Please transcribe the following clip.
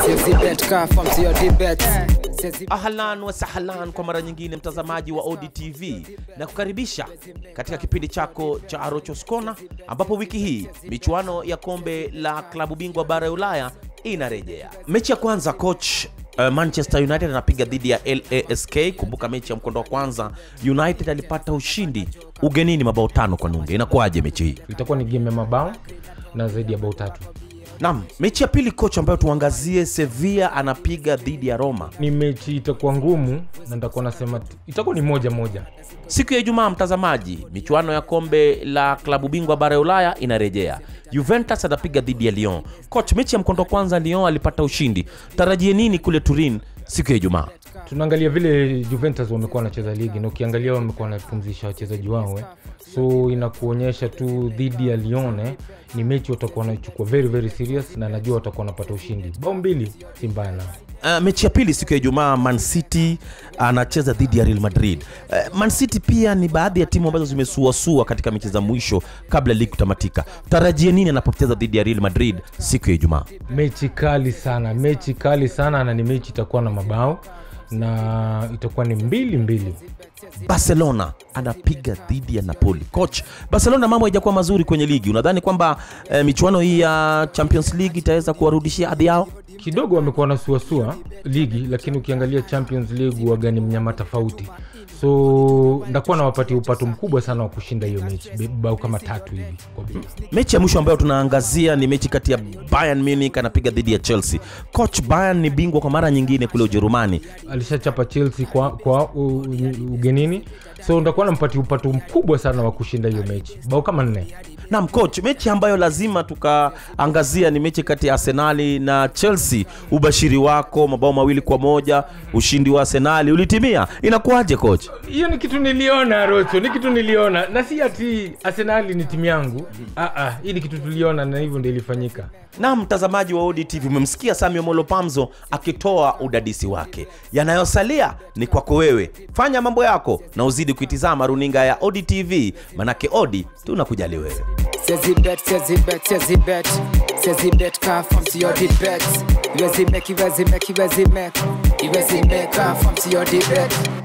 Siwezi bet kaa from to your debate. Siwezi ahlan wasahlan kwa mara nyingine mtazamaji wa odtv na kukaribisha katika kipindi chako cha arochos Corner ambapo wiki hii michuano ya kombe la klabu bingwa bara ya ulaya inarejea mechi ya kwanza coach Uh, manchester united anapiga dhidi ya lask kumbuka mechi ya mkondo wa kwanza united alipata ushindi ugenini mabao tano kwa nunge inakuwaje mechi hii itakuwa ni game ya mabao na zaidi ya bao tatu nam mechi ya pili coach ambayo tuangazie sevilla anapiga dhidi ya roma ni mechi itakuwa ngumu na nitakuwa nasema t- itakuwa ni moja moja siku ya ijumaa mtazamaji michuano ya kombe la klabu bingwa bara ya ulaya inarejea juventus atapiga dhidi ya lyon coach mechi ya mkondo wa kwanza lyon alipata ushindi tarajie nini kule turin siku ya ijumaa tunaangalia vile juventus wamekuwa wanacheza ligi na ukiangalia wamekuwa wanapumzisha wachezaji wao eh. so inakuonyesha tu dhidi ya lyon eh, ni mechi watakuwa wanachukua very very serious na najua watakuwa wanapata ushindi bao mbili si mbaya nao Uh, mechi ya pili siku ya ijumaa man city anacheza dhidi ya real madrid uh, man city pia ni baadhi ya timu ambazo zimesuasua katika mechi za mwisho kabla ligi kutamatika tarajie nini anapocheza dhidi ya real madrid siku ya ijumaa mechi kali sana mechi kali sana na ni mechi itakuwa na mabao na itakuwa ni mbili mbili barcelona anapiga dhidi ya napoli coach barcelona mambo haijakuwa mazuri kwenye ligi unadhani kwamba eh, michuano hii ya champions league itaweza kuwarudishia hadhi yao kidogo wamekuwa nasuasua ligi lakini ukiangalia champions league waga ni mnyama tofauti so ndakuwa nawapatia upato mkubwa sana wa kushinda hiyo mechi Be- bao kama tatu hivi kwa bila mechi ya mwisho ambayo tunaangazia ni mechi kati ya bayern munich anapiga dhidi ya chelsea coach bayern ni bingwa kwa mara nyingine kule ujerumani alishachapa chelsea kwa, kwa u, u, ugenini so ndakuwa nampatia upato mkubwa sana wa kushinda hiyo mechi bao kama nne nam coach mechi ambayo lazima tukaangazia ni mechi kati ya arsenali na chelsea ubashiri wako mabao mawili kwa moja ushindi wa arsenali ulitimia inakuwaje coach hiyo ni kitu niliona rocho ni kitu niliona na si ati arsenali ni timu yangu ah, ah, hii ni kitu tuliona na hivyo ndio ilifanyika na mtazamaji wa odtv umemsikia samio molo pamzo akitoa udadisi wake yanayosalia ni kwako wewe fanya mambo yako na uzidi kuitizama runinga ya odtv manake odi tunakujali wewe Siwezi bet, siwezi bet, siwezi bet. Siwezi bet kaa from to your debate. Iwezi make, iwezi make, iwezi make. Iwezi make kaa from to your debate.